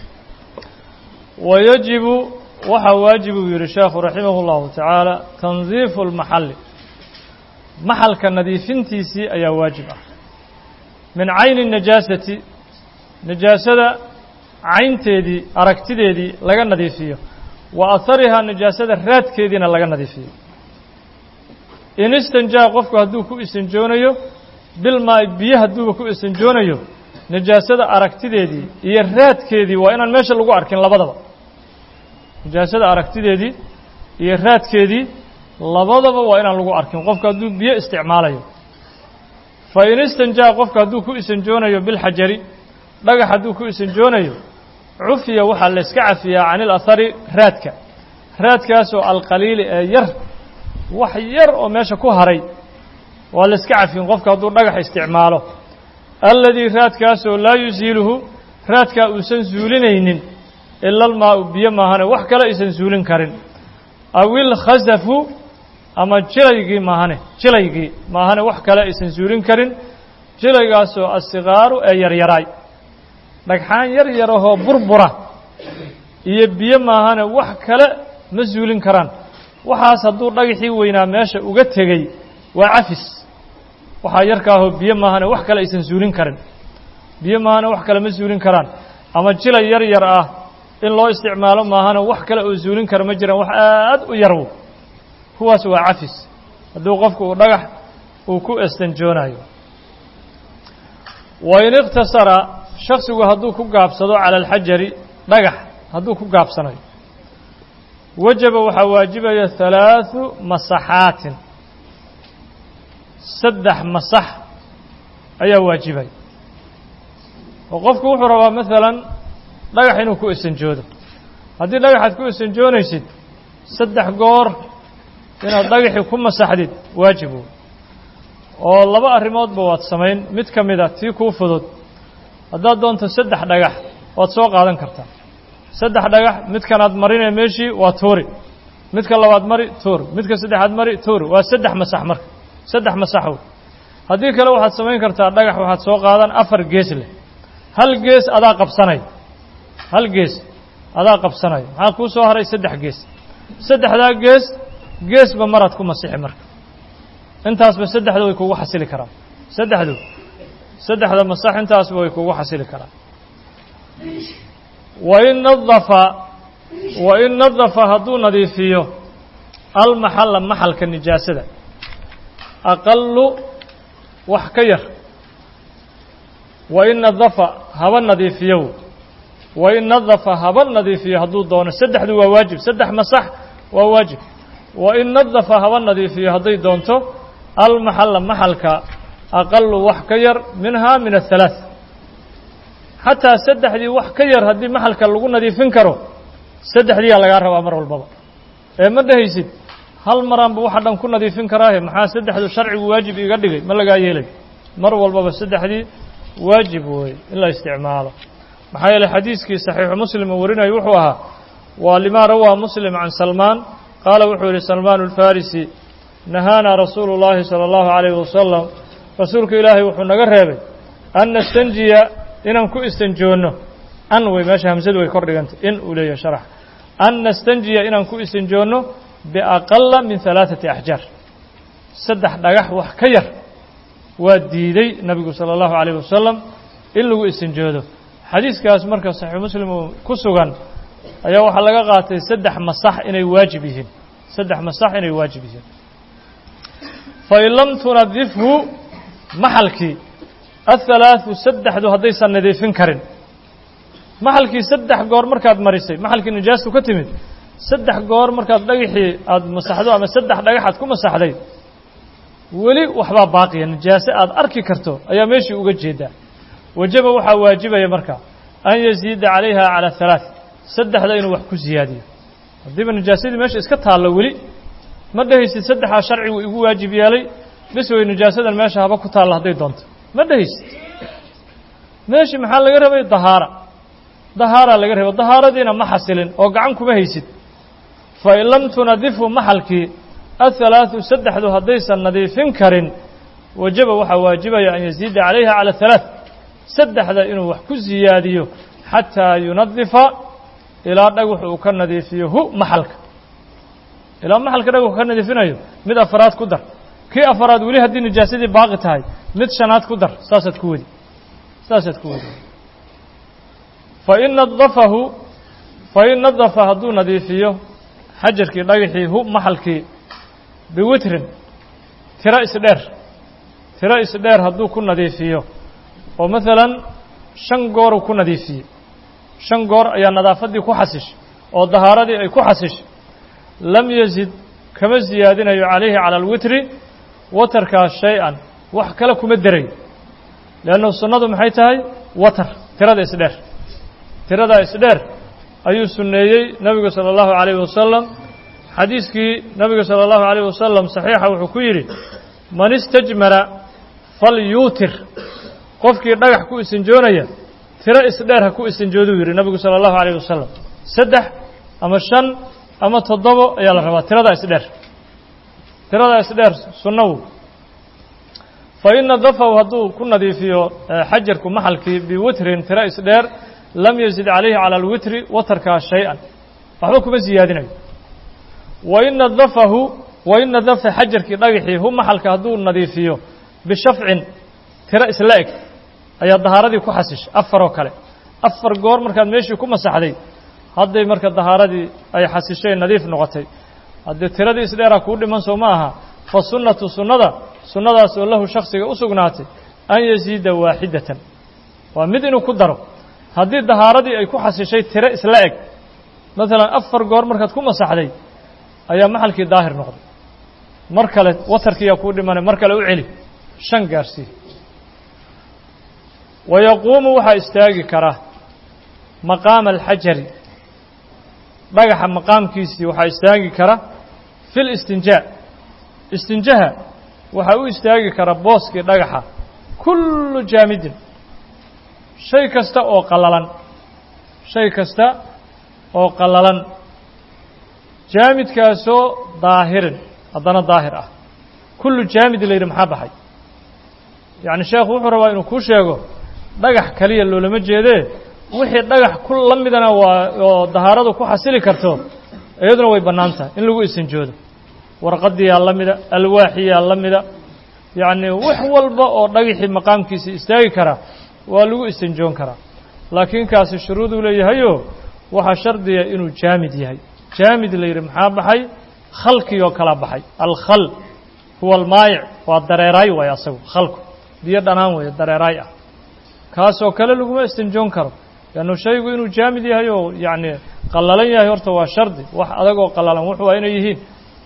wa yajibu waxaa waajib uu yihi sheekhu raximah اllahu tacaala tandiifu اlmaxalli maxalka nadiifintiisii ayaa waajib ah min cayni najaasati najaasada caynteedii aragtideedii laga nadiifiyo wa aharihaa najaasada raadkeediina laga nadiifiyo in istanjaa qofku hadduu ku isanjoonayo bilmaa biyo hadduuba ku isanjoonayo najaasada aragtideedii iyo raadkeedii waa inaan meesha lagu arkin labadaba najaasada aragtideedii iyo raadkeedii labadaba waa inaan lagu arkin qofku hadduu biyo isticmaalayo fa in istanjaa qofku hadduu ku isanjoonayo bilxajari dhagax hadduu ku isanjoonayo cufiya waxaa la yska cafiyaa can ilahari raadka raadkaasoo alqaliili ee yar wax yar oo meesha ku haray waa la yska cafin qofku hadduu dhagax isticmaalo alladii raadkaasoo laa yusiiluhu raadkaa uusan suulinaynin ila almaau biyo maahane wax kale aysan suulin karin aw ilkhasafu ama jilaygii maahane jilaygii maahane wax kale aysan suulin karin jilaygaasoo asikaaru ee yaryaraay dhagxaan yar yarahoo burbura iyo biyo maahane wax kale ma suulin karaan waxaas hadduu dhagaxii weynaa meesha uga tegey waa cafis waxaa yarkaahoo biyo maahane wax kale aysan suulin karin biyo maahane wax kale ma suulin karaan ama jilay yar yar ah in loo isticmaalo maahane wax kale oo suulin kara ma jiraan wax aad u yarwo kuwaas waa cafis hadduu qofku uu dhagax uu ku estanjoonayo wa in ikhtasara shaksigu hadduu ku gaabsado cala alxajari dhagax hadduu ku gaabsanayo wajaba waxaa waajibaya halaaثu masaxaatin saddex masax ayaa waajibaya oo qofku wuxuu rabaa maalan dhagax inuu ku isanjoodo haddii dhagaxaad ku isanjoonaysid saddex goor inaad dhagaxii ku masaxdid waajib wey oo laba arrimoodba waad samayn mid ka mid a tii kuu fudud haddaad doonto saddex dhagax waad soo qaadan kartaa saddex dhagax midkanaad marinee meeshii waa tuuri midka labaad mari tuur midka saddexaad mari tuur waa saddex masax marka saddex masaxow haddii kale waxaad samayn kartaa dhagax waxaad soo qaadan afar gees leh hal gees adaa qabsanay hal gees adaa qabsanayo maxaa kuu soo haray saddex gees saddexdaa gees geesba maraad ku masixi marka intaasba saddexda way kugu xasili karaan saddexdu saddexda masax intaasba way kugu xasili karaan wain nadafa wain nadafa hadduu nadiifiyo almaxalla maxalka nijaasada aqalu wax ka yar wain nadafa haba nadiifiyow wain nadafa haba nadiifiyo hadduu doono saddexdu waa waajib saddex masax waa waajib wain nadafa haba nadiifiyo hadday doonto almaxalla maxalka aqalu wax ka yar minhaa min ahalaaث xataa saddexdii wax ka yar haddii maxalka lagu nadiifin karo saddexdiiyaa lagaa rabaa mar walbaba ee ma dhehaysid hal maraanba waxa dhan ku nadiifin karaahe maxaa saddexdu sharcigu waajib iga dhigay ma lagaa yeelay mar walbaba saddexdii waajib weeye in la isticmaalo maxaa yeeley xadiiskii saxiixu muslim uu warinayo wuxuu ahaa waa limaa rawaa muslim can salmaan qaala wuxuu yihi salmaan alfarisi nahaanaa rasuulu llaahi salى اllahu عalayh wasalam rasuulka ilaahay wuxuu naga reebay an nastanjiya inaan ku istanjoonno an wey meesha hamsadu way kor dhigantay in uu leeyahay sharax an nastanjiya inaan ku istanjoonno biaqala min halaaثati axjaar saddex dhagax wax ka yar waa diiday nabigu salى اllahu عalayh wasalam in lagu istanjoodo xadiiskaas marka saxiix muslim uu ku sugan ayaa waxaa laga qaatay saddex masax inay waajib yihiin saddex masax inay waajib yihiin fain lam tunadifhu maxalkii ahalaaثu saddexdu haddaysan nadiifin karin maxalkii saddex goor markaad marisay maxalkii nijaastu ka timid saddex goor markaad dhagaxii aada masaxdo ama saddex dhagaxaad ku masaxday weli waxbaa baaqiya nijaase aad arki karto ayaa meeshii uga jeedaa wajaba waxaa waajibaya marka an yaziida calayha calى halaaث saddexda inuu wax ku siyaadiyo haddiiba najaasadii meesha iska taallo weli ma dhehaysid saddexaa sharcigu igu waajib yeelay bis way najaasadan meesha haba ku taalla hadday doonto ma dhehaysid meeshii maxaa laga rabay dahaara dahaaraa laga rabay dahaaradiina ma xasilin oo gacan kuma haysid fain lam tunadifu maxalkii ahalaaثu saddexdu haddaysan nadiifin karin wajaba waxaa waajibaya an yaziida calayha calى halaaث saddexda inuu wax ku siyaadiyo xataa yunadifa ilaa dhagax uu ka nadiifiyo hu maxalka ilaa maxalka dhagaxu ka nadiifinayo mid afaraad ku dar kii afaraad weli haddii najaasadii baaqi tahay mid shanaad ku dar saasaad ku wadi saasaad ku wadi fain nadafahu fain nadafa hadduu nadiifiyo xajarkii dhagaxii hu maxalkii biwitrin tiro isdheer tiro isdheer hadduu ku nadiifiyo oo maalan shan gooruu ku nadiifiyey shan goor ayaa nadaafaddii ku xasishay oo dahaaradii ay ku xasishay lam yazid kama siyaadinayo calayhi cala alwitri watarkaas shay-an wax kale kuma derayo leannu sunnadu maxay tahay watar tirada isdheer tiradaa isdheer ayuu sunneeyey nebigu sala allahu calayhi wasalam xadiiskii nebigu sala allahu calayh wasalam saxiixa wuxuu ku yidhi man istajmara falyuutir qofkii dhagax ku isinjoonaya tiro isdheer ha ku isinjooduu yidhi nebigu sala allahu calayh wasalam saddex ama shan ama toddobo ayaa la rabaa tiradaa isdheer tiradaa isdheer sunnawu fa in nadafahu hadduu ku nadiifiyo xajarku maxalkii biwitrin tiro isdheer lam yazid calayhi cala alwitri watarkaa shay-an waxba kuma siyaadinayo wain nadafahu wain nadafa xajarkii dhagaxii hu maxalka hadduu nadiifiyo bishafcin tiro isla eg ayaa dahaaradii ku xasishay afar oo kale afar goor markaad meeshii ku masaxday hadday marka dahaaradii ay xasishay nadiif noqotay haddii tiradii isdheeraa kuu dhiman soo ma aha fa sunnatu sunnada sunnadaas oo lahu shaksiga u sugnaatay an yasiida waaxidatan waa mid inuu ku daro haddii dahaaradii ay ku xasishay tiro isla eg maalan afar goor markaad ku masaxday ayaa maxalkii daahir noqday mar kale watarkiiyaa kuu dhimanay mar kale u celi shan gaarsii wa yaquumu waxaa istaagi kara maqaama alxajari dhagaxa maqaamkiisii waxaa istaagi kara fi listinjaa istinjaha waxaa u istaagi kara booskii dhagaxa kullu jaamidin shay kasta oo qallalan shay kasta oo qallalan jaamidkaasoo daahirin haddana daahir ah kullu jaamid la yidhi maxaa baxay yacni sheekhu wuxuu rabaa inuu kuu sheego dhagax kaliya loolama jeedee wixii dhagax ku la midana waa oo dahaaradu ku xasili karto iyaduna way bannaan tahay in lagu isinjoodo warqadiyaa la mida alwaaxiyaa la mida yacni wax walba oo dhagaxii maqaamkiisa istaagi karaa waa lagu isinjoon karaa laakiin kaasi shuruuduu leeyahayo waxaa shardiya inuu jaamid yahay jaamid la yidhi maxaa baxay khalkii oo kala baxay alkhal huwa almaayic waa dareeraay waay asagu khalku biyo dhanaan weeye dareeraay ah kaasoo kale laguma istinjoon karo leannu shaygu inuu jaamid yahay oo yacni qallalan yahay horta waa shardi wax adag oo qallalan wuxu waa inay yihiin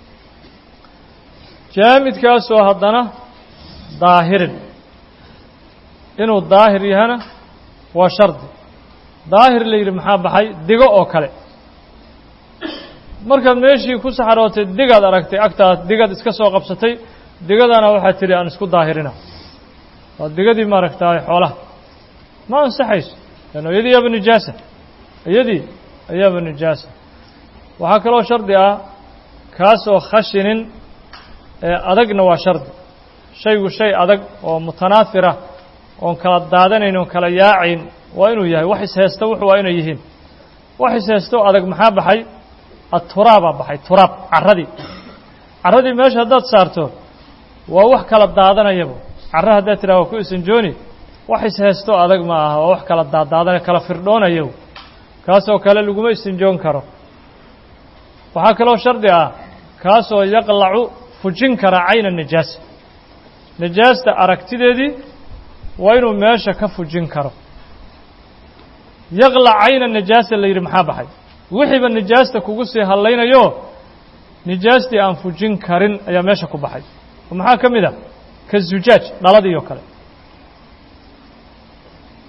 jaamidkaasoo haddana daahirin inuu daahir yahana waa shardi daahir la yidhi maxaa baxay digo oo kale markaad meeshii ku saxarootay digaad aragtay agtaad digaad iska soo qabsatay digadana waxaad tidhi aan isku daahirina waa digadii maaragtaay xoolaha ma ansaxayso leanno iyadii yaaba nijaasa iyadii ayaaba nijaasa waxaa kaloo shardi ah kaasoo khashinin ee adagna waa shardi shaygu shay adag oo mutanaafirah oon kala daadanayn oon kala yaacayn waa inuu yahay wax ishaysta wuxu waa inay yihiin wax ishaysto adag maxaa baxay aturaabaa baxay turaab carradii carradii meesha haddaad saarto waa wax kala daadanayaba carra haddaad tidhaha waa ku isanjooni wax ishaysto adag ma aha waa wax kala daadaadanaya kala firdhoonayo kaasoo kale laguma isinjoon karo waxaa kaloo shardi ah kaasoo yaqlacu fujin kara cayna nijaasa nijaasta aragtideedii waa inuu meesha ka fujin karo yaqlac cayna nijaasa la yidhi maxaa baxay wixiiba nijaasta kugu sii hadlaynayo nijaastii aan fujin karin ayaa meesha ku baxay oo maxaa ka mid ah ka zujaaj dhaladii oo kale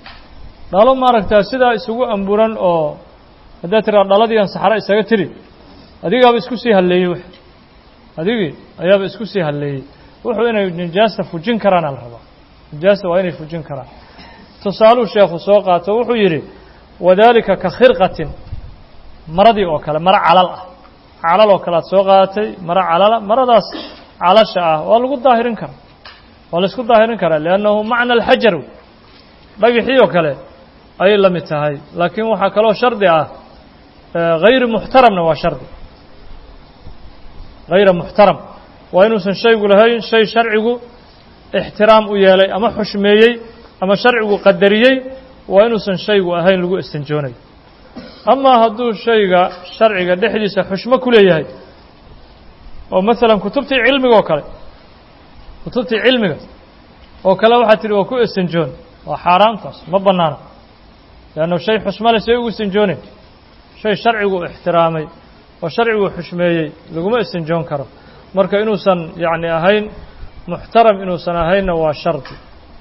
dhalo maaragtaa sidaa isugu amburan oo haddaad tiraa dhaladiian saxro isaga tiri adigaaba isku sii halleeyey w adigii ayaaba isku sii halleeyey wuxuu inay nijaasta fujin karaana la rabaa nijaasta waa inay fujin karaan tusaaluu sheekhu soo qaato wuxuu yidhi wadaalika ka khirqatin maradii oo kale maro calal ah calal oo kale aad soo qaadatay maro calala maradaas calasha ah waa lagu daahirin karaa waa la isku daahirin karaa liannahu macna alxajar dhagixii oo kale ayay la mid tahay laakiin waxaa kaloo shardi ah hayri muxtaramna waa shardi hayra muxtaram waa inuusan shaygu lahayn shay sharcigu ixtiraam u yeelay ama xushmeeyey ama sharcigu qadariyey waa inuusan shaygu ahayn lagu istanjoonayo amaa hadduu shayga sharciga dhexdiisa xushmo ku leeyahay oo masalan kutubtii cilmiga oo kale kutubtii cilmiga oo kale waxaad tidhi waa ku istanjoon waa xaaraamtaas ma bannaana leannu shay xusmo le say ugu istanjoonayn shay sharcigu ixtiraamay oo sharcigu xushmeeyey laguma istanjoon karo marka inuusan yacni ahayn muxtaram inuusan ahaynna waa shardi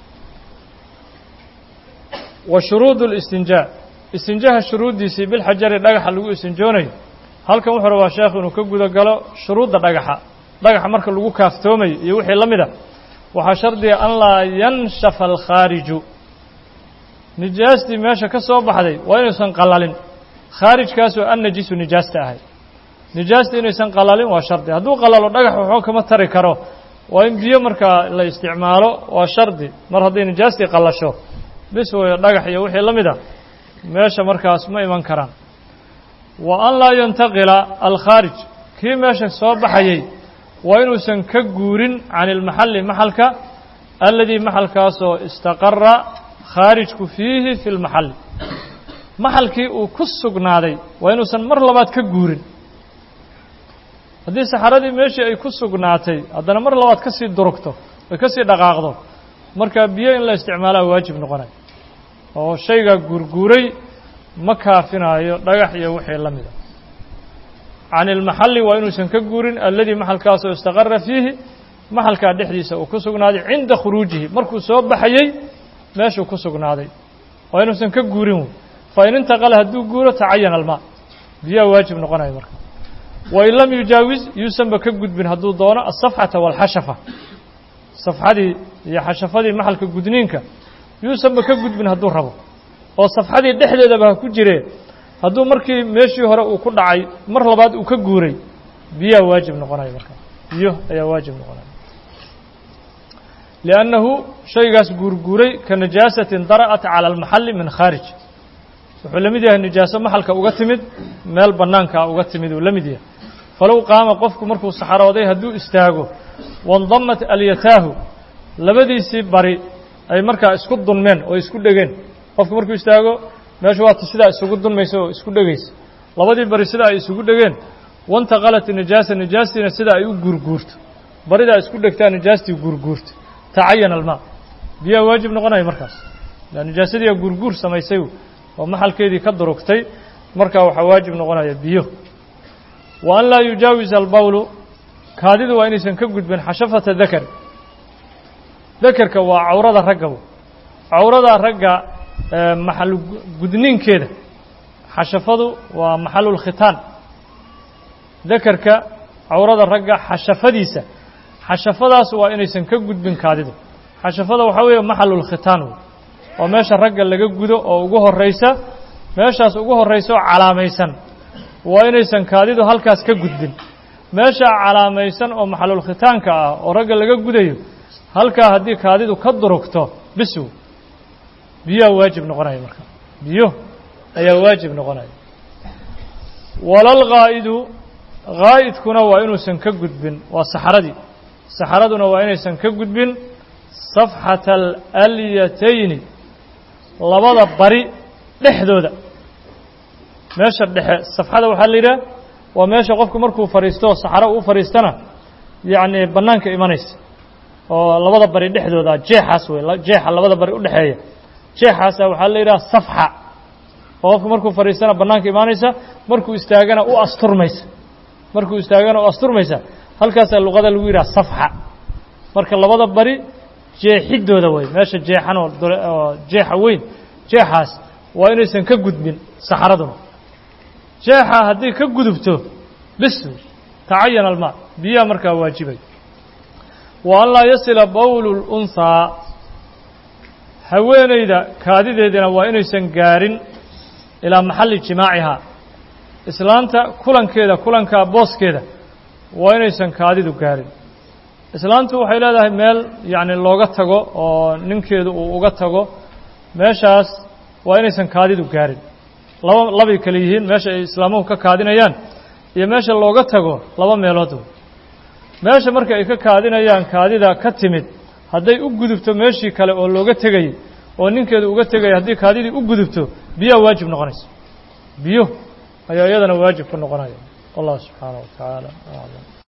wa shuruudu اlistinjaa istinjaaha shuruuddiisii bilxajari dhagaxa lagu istinjoonayo halkan wuxuu rabaa sheekh inuu ka guda galo shuruudda dhagaxa dhagaxa marka lagu kaaftoomayo iyo wixii la mid a waxaa shardiga an laa yanshafa alkhaariju nijaastii meesha ka soo baxday waa inuusan qalalin khaarijkaasoo an najisu nijaasta ahay nijaasta inaysan qalalin waa shardi hadduu qalalo dhagax waxba kama tari karo waa in biyo markaa la isticmaalo waa shardi mar hadday nijaastii qallasho bis weyo dhagax iyo wixii la mid a meesha markaas ma iman karaan wa an laa yantaqila alkhaarij kii meesha soo baxayey waa inuusan ka guurin can ilmaxalli maxalka alladii maxalkaasoo istaqara khaarijku fiihi fi lmaxalli maxalkii uu ku sugnaaday waa inuusan mar labaad ka guurin haddii saxaradii meeshii ay ku sugnaatay haddana mar labaad ka sii durugto ay ka sii dhaqaaqdo marka biyo in la isticmaalaa waajib noqonaya oo shaygaa guurguuray ma kaafinaayo dhagax iyo wixii la mida can ilmaxalli waa inuusan ka guurin alladii maxalkaasoo istaqara fiihi maxalkaa dhexdiisa uu ku sugnaaday cinda khuruujihi markuu soo baxayey meeshuu ku sugnaaday waa inuusan ka guurin wey fa in intaqala hadduu guuro tacayana almaa biyaa waajib noqonaya marka wain lam yujaawis yuusanba ka gudbin hadduu doono asafxata waalxashafa safxadii iyo xashafadii maxalka gudniinka yuusanba ka gudbin hadduu rabo oo safxadii dhexdeedaba ha ku jiree hadduu markii meeshii hore uu ku dhacay mar labaad uu ka guuray biyaa waajib noqonaya marka biyo ayaa waajib noqonaya liannahu shaygaas guurguuray ka najaasatin dara'at cala almaxalli min khaarij wuxuu la mid yahay nijaaso maxalka uga timid meel bannaankaa uga timid uu la mid yahay falow qaama qofku markuu saxarooday hadduu istaago waindamat alyataahu labadiisii bari ay markaa isku dunmeen oo isku dhegeen qofku markuu istaago meeshu waata sidaa isugu dunmaysa oo isku dhegaysa labadii bari sidaa ay isugu dhegeen wantaqalat nijaasa nijaastiina sidaa ay u guurguurto baridaa isku dhegtaa nijaastii guurguurta tacayana almaa biyaa waajib noqonaya markaas nijaasadii guurguur samaysay oo maxalkeedii ka durugtay markaa waxaa waajib noqonaya biyo wa an laa yujaawis albawlu kaadidu waa inaysan ka gudbin xashafata dakar dakerka waa cawrada ragga cawrada ragga maxal gudniinkeeda xashafadu waa maxalulkhitaan dakerka cawrada ragga xashafadiisa xashafadaas waa inaysan ka gudbin kaadidu xashafada waxaa weeye maxalulkhitaan wey waa meesha ragga laga gudo oo ugu horraysa meeshaas ugu horraysa oo calaamaysan waa inaysan kaadidu halkaas ka gudbin meeshaa calaamaysan oo maxalulkhitaanka ah oo ragga laga gudayo halkaa haddii kaadidu ka durugto bisow biyaa waajib noqonaya marka biyo ayaa waajib noqonaya walal gaa'idu gaa'idkuna waa inuusan ka gudbin waa saxaradii saxaraduna waa inaysan ka gudbin safxata alalyatayni labada bari dhexdooda meesha dhexe safxada waxaa la yidhaha waa meesha qofku markuu fadhiisto saxaro uu fadhiistana yacni bannaanka imanaysa oo labada bari dhexdooda jeexaas wey jeexa labada bari u dhexeeya jeexaasa waxaa la yidhaha safxa oo qofku markuu fadhiistana bannaanka imaanaysa markuu istaagana u asturmaysa markuu istaagana u asturmaysa halkaasaa luqada lagu yidhaha safxa marka labada bari jeexidooda wey meesha jeexan oo jeexa weyn jeexaas waa inaysan ka gudbin saxaraduna jeexa hadday ka gudubto bis tacayana almaa biyaha markaa waajibay wa an laa yasila bowlu lunhaa haweenayda kaadideedina waa inaysan gaarin ilaa maxalli jimaacihaa islaanta kulankeeda kulankaa booskeeda waa inaysan kaadidu gaarin islaantu waxay leedahay meel yacni looga tago oo ninkeedu uu uga tago meeshaas waa inaysan kaadidu gaarin laba labay kale yihiin meesha ay islaamuhu ka kaadinayaan iyo meesha looga tago laba meelood meesha marka ay ka kaadinayaan kaadida ka timid hadday u gudubto meeshii kale oo looga tegayey oo ninkeedu uga tegaya haddii kaadidii u gudubto biyaa waajib noqonaysa biyo ayaa iyadana waajib ku noqonaya wallahu subxaanaه wa tacaala aclam